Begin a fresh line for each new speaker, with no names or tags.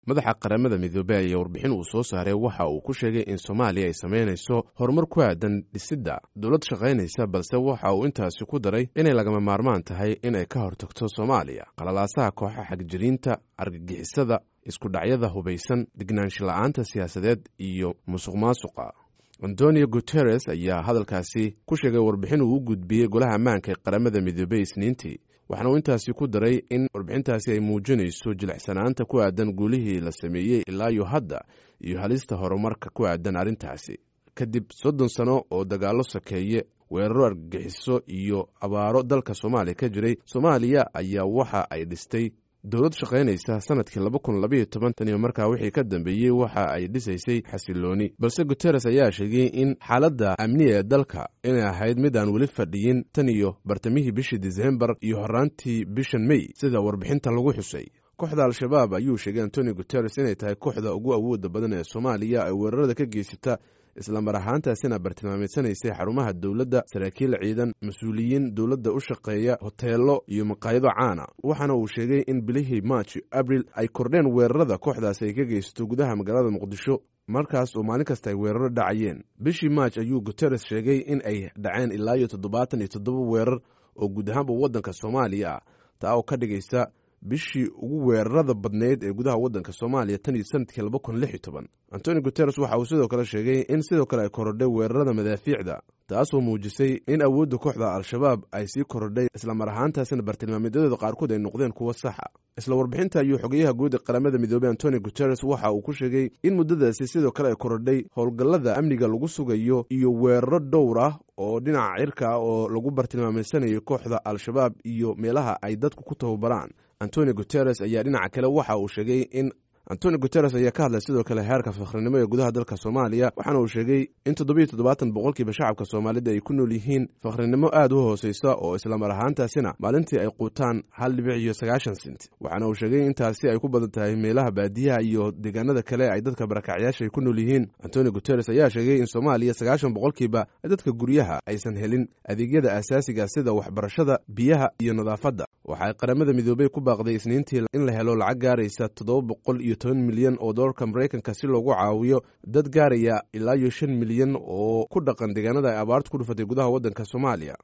madaxa qaramada midoobey ayaa warbixin uu soo saaray waxa uu ku sheegay in soomaaliya ay samaynayso horumar ku aadan dhisidda dowlad shaqaynaysa balse waxa uu intaasi ku daray inay lagama maarmaan tahay in ay ka hortagto soomaaliya qalalaasaha kooxa xagjiriinta argagixisada iskudhacyada hubaysan degnaansho la-aanta siyaasadeed iyo musuq maasuqa antonio guteres ayaa hadalkaasi ku sheegay warbixin uu u gudbiyey golaha ammaanka ee qaramada midoobey isniintii waxaana uu intaasi ku daray in warbixintaasi ay muujinayso jilicsanaanta ku aadan guulihii la sameeyey ilaa iyo hadda iyo halista horumarka ku aadan arrintaasi kadib soddon sano oo dagaallo sakeeye weeraro argagixiso iyo abaaro dalka soomaaliya ka jiray soomaaliya ayaa waxa ay dhistay dowlad shaqaynaysa sanadkii laba kun labaiyo toban tan iyo markaa wixii ka dambeeyey waxa ay dhisaysay xasilooni balse guteres ayaa sheegay in xaaladda amniga ee dalka inay ahayd mid aan weli fadhiyin tan iyo bartamihii bishii disembar iyo horaantii bishan mey sida warbixinta lagu xusay kooxda al-shabaab ayuu sheegay antonio guteres inay tahay kooxda ugu awooda badan ee soomaaliya ee weerarada ka geysata islamar ahaantaasina bartilmaamaysanaysay xarumaha dowladda saraakiil ciidan mas-uuliyiin dowladda u shaqeeya hoteelo iyo maqaayado caana waxaana uu sheegay in bilihii march abril ay kordheen weerarada kooxdaasi ay ka geysato gudaha magaalada muqdisho markaas oo maalin kasta ay weeraro dhacayeen bishii march ayuu guteres sheegay in ay dhaceen ilaa iyo toddobaatan iyo toddoba weerar oo guud ahaanba waddanka soomaaliya ah taa oo ka dhigaysa bishii ugu weerarada badneyd ee gudaha waddanka soomaaliya tan iyo sanadkii laba kun lix iyo toban antoni guteres waxa uu sidoo kale sheegay in sidoo kale ay korodhay weerarada madaafiicda taasoo muujisay in awoodda kooxda al-shabaab ay sii korodhay islamar ahaantaasina bartilmaameedyadooda qaarkood ay noqdeen kuwo saxa isla warbixinta ayuu xogeyaha guud ee qaramada midoobey antoni guteres waxa uu ku sheegay in muddadaasi sidoo kale ay korodhay howlgallada amniga lagu sugayo iyo weeraro dhowr ah oo dhinaca cirka ah oo lagu bartilmaamaysanayo kooxda al-shabaab iyo meelaha ay dadku ku tababaraan antoni guteres ayaa dhinaca kale waxa uu sheegay in antoni guteres ayaa ka hadlay sidoo kale heerka fakhrinimo ee gudaha dalka soomaaliya waxaana uu sheegay in toddobiyo toddobaatan boqolkiiba shacabka soomaalida ay ku nool yihiin fakhrinimo aad u hooseysa oo islamar ahaantaasina maalintii ay quutaan hal dhibic iyo sagaashan sent waxaana uu sheegay intaasi ay ku badan tahay meelaha baadiyaha iyo deegaanada kale ay dadka barakacyaasha ay ku nool yihiin antoni guteres ayaa sheegay in soomaaliya sagaashan boqolkiiba dadka guryaha aysan helin adeegyada asaasiga sida waxbarashada biyaha iyo nadaafadda waxaay qaramada midoobey ku baaqday isniintii in la helo lacag gaaraysa toddoba boqol iyo toban milyan oo doolarka maraykanka si loogu caawiyo dad gaaraya ilaa iyo shan milyan oo ku dhaqan deegaanada ay abaartu ku dhufatay gudaha waddanka soomaaliya